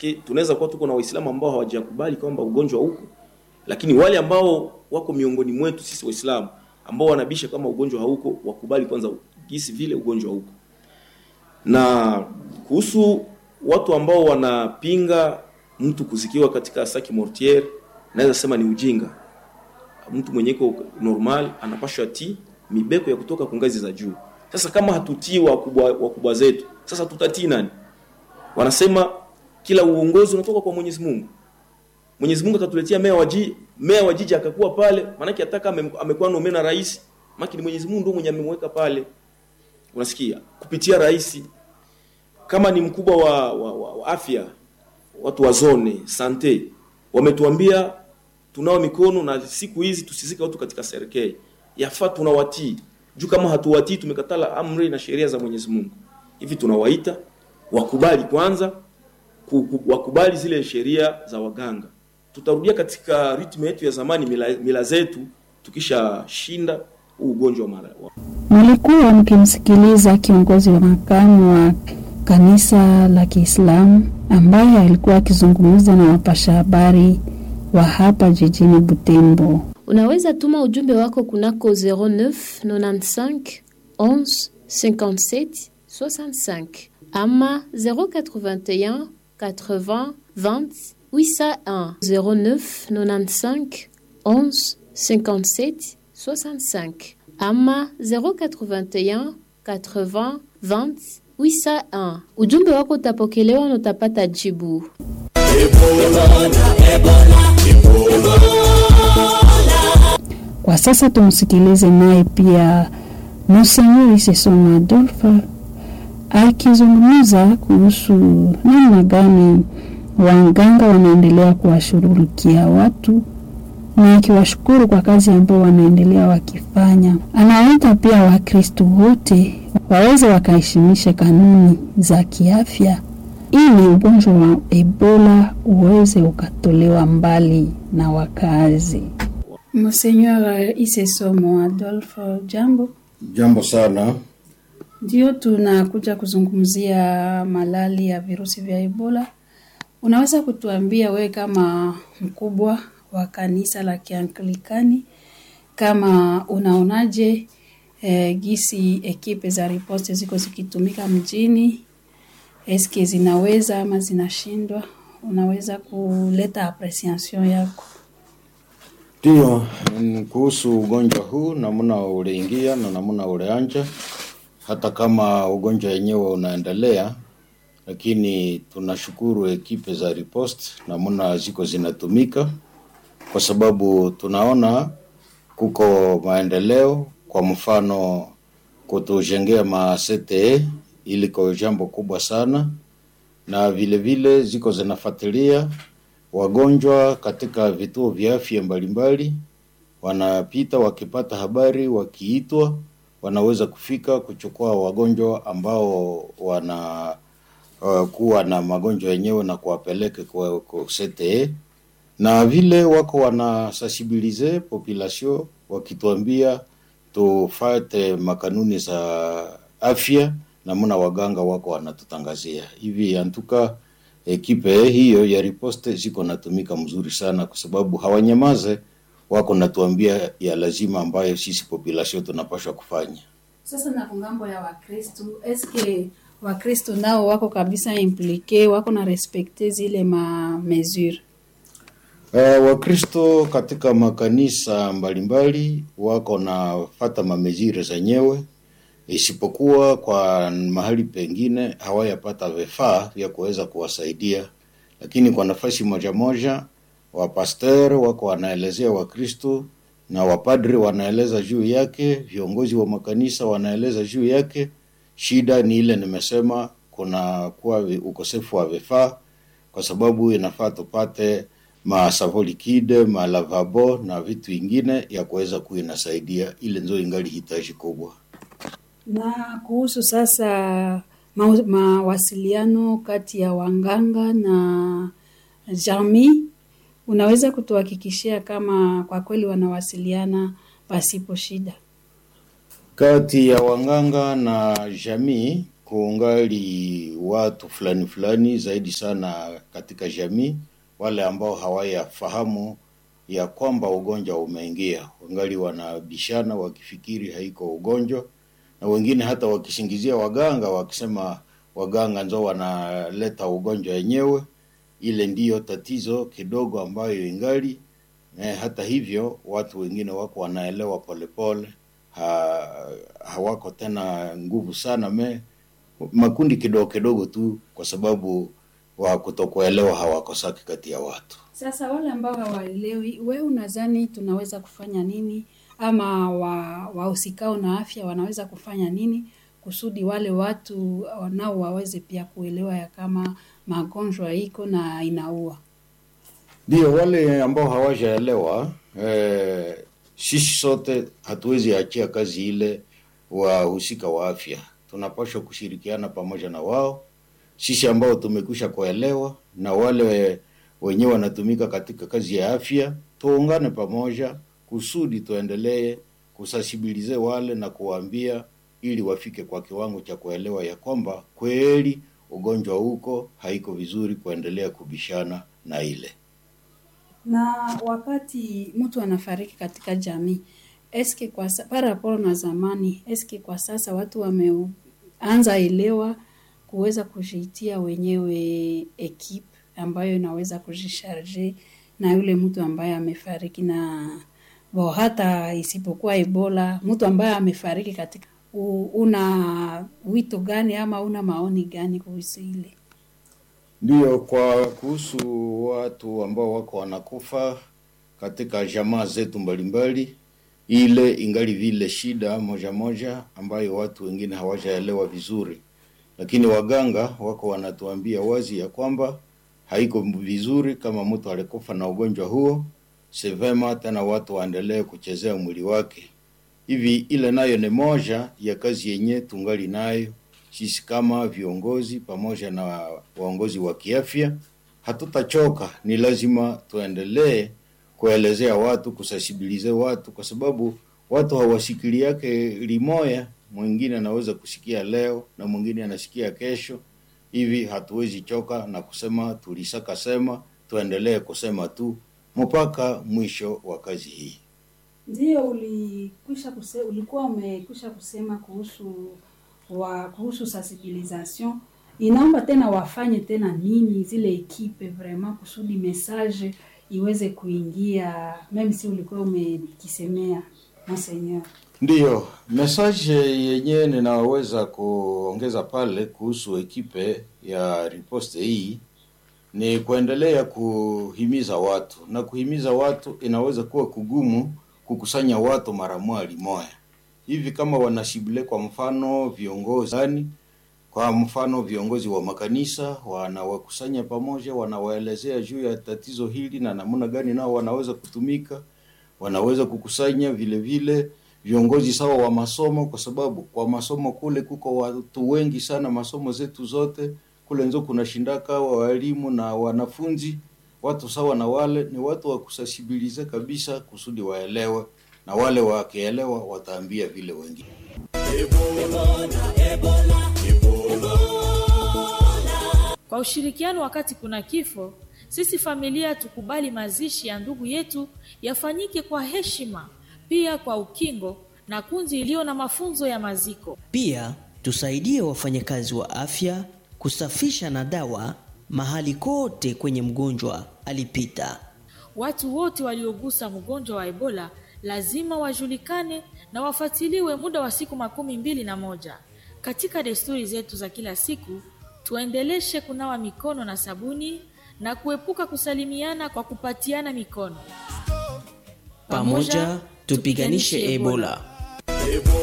paske tunaweza kuwa tuko na Waislamu ambao hawajakubali kwamba ugonjwa uko, lakini wale ambao wako miongoni mwetu sisi Waislamu ambao wanabisha kama ugonjwa hauko, wakubali kwanza gisi vile ugonjwa uko. Na kuhusu watu ambao wanapinga mtu kuzikiwa katika saki mortiere, naweza sema ni ujinga. Mtu mwenye iko normal anapashwa ti mibeko ya kutoka kwa ngazi za juu. Sasa kama hatutii wakubwa, wakubwa zetu, sasa tutatii nani? Wanasema kila uongozi unatoka kwa Mwenyezi Mungu. Mwenyezi Mungu akatuletea meya wa jiji, meya wa jiji akakuwa pale, maana ataka ame, amekuwa nome na rais, maana ni Mwenyezi Mungu ndio mwenye amemweka pale. Unasikia? Kupitia rais kama ni mkubwa wa, wa, wa, wa afya, watu wa zone sante wametuambia tunao mikono na siku hizi tusizike watu katika serikali. Yafaa tunawatii. Juu kama hatuwatii tumekatala amri na sheria za Mwenyezi Mungu. Hivi tunawaita wakubali kwanza wakubali zile sheria za waganga. Tutarudia katika ritmu yetu ya zamani, mila, mila zetu tukishashinda huu ugonjwa mara. Mlikuwa mkimsikiliza kiongozi wa makamu wa kanisa la Kiislamu ambaye alikuwa akizungumza na wapasha habari wa hapa jijini Butembo. Unaweza tuma ujumbe wako kunako 09 95 11 57 65 ama 081 80 20 801 09 95 11 57 65 ama 081 80 20 801. Ujumbe wako utapokelewa na utapata jibu. Kwa sasa tumsikilize naye pia Monsenyori Sesoma Adolfa akizungumza kuhusu namna gani waganga wanaendelea kuwashughulikia watu na akiwashukuru kwa kazi ambayo wanaendelea wakifanya. Anawaita pia Wakristo wote waweze wakaheshimisha kanuni za kiafya ili ugonjwa wa Ebola uweze ukatolewa mbali na wakazi. Monsenyor Isesomo Adolfo, jambo. Jambo sana. Ndio tunakuja kuzungumzia malali ya virusi vya Ebola. Unaweza kutuambia wewe kama mkubwa wa kanisa la Kianglikani, kama unaonaje eh, gisi ekipe za riposte ziko zikitumika mjini, eske zinaweza ama zinashindwa? Unaweza kuleta apreciation yako? Ndio, kuhusu ugonjwa huu, namna uliingia na namna ulianja, hata kama ugonjwa wenyewe unaendelea, lakini tunashukuru ekipe za riposte namna ziko zinatumika, kwa sababu tunaona kuko maendeleo. Kwa mfano kutujengea ma CTE iliko jambo kubwa sana, na vile vile ziko zinafuatilia wagonjwa katika vituo vya afya mbalimbali, wanapita wakipata habari, wakiitwa wanaweza kufika kuchukua wagonjwa ambao wana uh, kuwa na magonjwa yenyewe na kuwapeleke kwa, kwa CTE na vile wako wana sensibilize population wakituambia tufate makanuni za afya, namna waganga wako wanatutangazia hivi. Antuka ekipe hiyo ya riposte ziko natumika mzuri sana, kwa sababu hawanyamaze, wako natuambia ya lazima ambayo sisi population tunapashwa kufanya. Sasa na kungambo ya Wakristo, eske Wakristo nao wako kabisa implike, wako na respekte zile ma mesure Uh, Wakristo katika makanisa mbalimbali wako na fata mamezire zenyewe, isipokuwa kwa mahali pengine hawayapata vifaa vya kuweza kuwasaidia, lakini kwa nafasi moja moja wapaster wako wanaelezea Wakristo na wapadri wanaeleza juu yake, viongozi wa makanisa wanaeleza juu yake. Shida ni ile nimesema, kuna kuwa ukosefu wa vifaa, kwa sababu inafaa tupate masavo likide malavabo na vitu ingine ya kuweza kuwa inasaidia ile nzo ingali hitaji kubwa. Na kuhusu sasa mawasiliano kati ya wanganga na jamii, unaweza kutuhakikishia kama kwa kweli wanawasiliana pasipo shida? Kati ya wanganga na jamii kungali watu fulani fulani zaidi sana katika jamii, wale ambao hawayafahamu ya kwamba ugonjwa umeingia, wangali wanabishana wakifikiri haiko ugonjwa, na wengine hata wakisingizia waganga wakisema waganga nzo wanaleta ugonjwa wenyewe. Ile ndiyo tatizo kidogo ambayo ingali eh, hata hivyo watu wengine wako wanaelewa polepole ha, hawako tena nguvu sana me makundi kidogo kidogo tu, kwa sababu wa kutokuelewa hawakosaki kati ya watu. Sasa wale ambao hawaelewi, we unadhani tunaweza kufanya nini, ama wa- wahusikao na afya wanaweza kufanya nini kusudi wale watu nao waweze pia kuelewa ya kama magonjwa iko na inaua? Ndio wale ambao hawajaelewa eh, sisi sote hatuwezi achia kazi ile wahusika wa afya, tunapaswa kushirikiana pamoja na wao, sisi ambao tumekwisha kuelewa na wale wenyewe wanatumika katika kazi ya afya, tuungane pamoja kusudi tuendelee kusasibilize wale na kuwaambia ili wafike kwa kiwango cha kuelewa ya kwamba kweli ugonjwa huko haiko vizuri kuendelea kubishana na ile na wakati mtu anafariki katika jamii eske kwa sa- par rapport na zamani eske kwa sasa watu wameanza elewa kuweza kujiitia wenyewe ekipe ambayo inaweza kujisharge na yule mtu ambaye amefariki na bo hata isipokuwa ebola mtu ambaye amefariki katika u, una wito gani ama una maoni gani kuhusu ile Ndiyo, kwa kuhusu watu ambao wako wanakufa katika jamaa zetu mbalimbali, ile ingali vile shida moja moja ambayo watu wengine hawajaelewa vizuri, lakini waganga wako wanatuambia wazi ya kwamba haiko vizuri kama mtu alikufa na ugonjwa huo, si vema tena watu waendelee kuchezea mwili wake. Hivi ile nayo ni moja ya kazi yenye tungali nayo sisi kama viongozi pamoja na waongozi wa kiafya, hatutachoka. Ni lazima tuendelee kuelezea watu, kusasibilize watu, kwa sababu watu hawasikili yake limoya. Mwingine anaweza kusikia leo na mwingine anasikia kesho. Hivi hatuwezi choka na kusema tulisaka sema, tuendelee kusema tu mpaka mwisho wa kazi hii. Ndio ulikwisha kuse, ulikuwa umekwisha kusema kuhusu wa kuhusu sensibilisation. Inaomba tena wafanye tena nini zile ekipe vraiment kusudi message iweze kuingia, meme si ulikuwa umekisemea monseigneur. Ndiyo, message yenyewe ninaweza kuongeza pale kuhusu ekipe ya riposte hii ni kuendelea kuhimiza watu, na kuhimiza watu inaweza kuwa kugumu kukusanya watu mara moja moja hivi, kama wanashibile kwa mfano viongozi yani, kwa mfano viongozi wa makanisa wanawakusanya pamoja, wanawaelezea juu ya tatizo hili na namna gani nao wanaweza kutumika, wanaweza kukusanya vile vile viongozi sawa wa masomo, kwa sababu kwa masomo kule kuko watu wengi sana, masomo zetu zote kule nzo kuna shindaka wa walimu na wanafunzi, watu sawa na wale ni watu wa kusasibilize kabisa, kusudi waelewe, na wale wakielewa wataambia vile wengine. Kwa ushirikiano wakati kuna kifo, sisi familia tukubali mazishi ya ndugu yetu yafanyike kwa heshima, pia kwa ukingo na kunzi iliyo na mafunzo ya maziko. Pia tusaidie wafanyakazi wa afya kusafisha na dawa mahali kote kwenye mgonjwa alipita. Watu wote waliogusa mgonjwa wa Ebola lazima wajulikane na wafuatiliwe muda wa siku makumi mbili na moja. Katika desturi zetu za kila siku, tuendeleshe kunawa mikono na sabuni na kuepuka kusalimiana kwa kupatiana mikono. Pamoja tupiganishe Ebola.